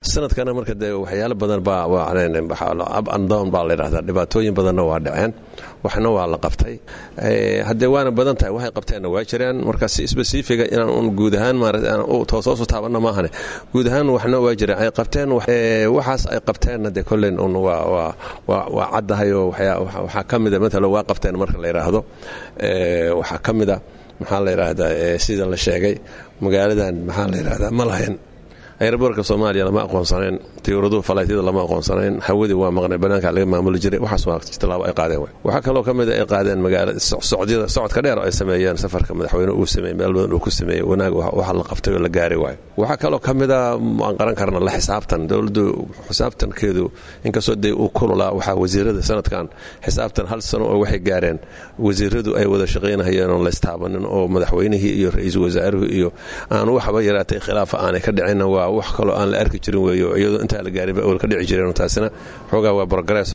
sanadkana marka dee waxyaalo badan baa up and down baa la yidhahdaa dhibaatooyin badanna waa dhaceen waxna waa la qabtay haddee waana badan tahay waxay qabteenna waa jiraan marka si spesifiga inaan un guud ahaan maaratoosoosu taabanna maahane guud ahaan waxna waa jiraan ay qabteen waxaas ay qabteenna dee kolleyn un waa caddahay oo waxaa ka mida matala waa qabteen marka la yidhaahdo waxaa ka mida maxaa la yidhaahdaa sida la sheegay magaaladan maxaa la yidhahdaa ma lahayn ayraboorka soomaaliya lama aqoonsanayn tiyuuraduhu falaytyada lama aqoonsanayn hawadii waa maqnay banaanka laga maamuli jiray waxaas waa tilaabo ay qaadeen waxaa kaloo ka mida ay qaadeen magaala socdyada socodka dheer oo ay sameeyeen safarka madaxweyne uu sameeyey meel badan uu ku sameeyey wanaag waxa la qabtay oo la gaari waayo waxaa kaloo ka mida aan qaran karna la xisaabtan dowladdu xisaabtankeedu inkastoo dee uu kululaa waxaa wasiirada sanadkan xisaabtan hal sano oo waxay gaareen wasiiradu ay wada shaqaynahayeen oon laystaabanin oo madaxweynihii iyo ra-iisul wasaaruhu iyo aan waxba yaraatay khilaafa aanay ka dhicinna waa wax kaloo aan la arki jirin weeyo iyadoo intaa la gaarinba awal ka dhici jireen taasina xoogaa waa progress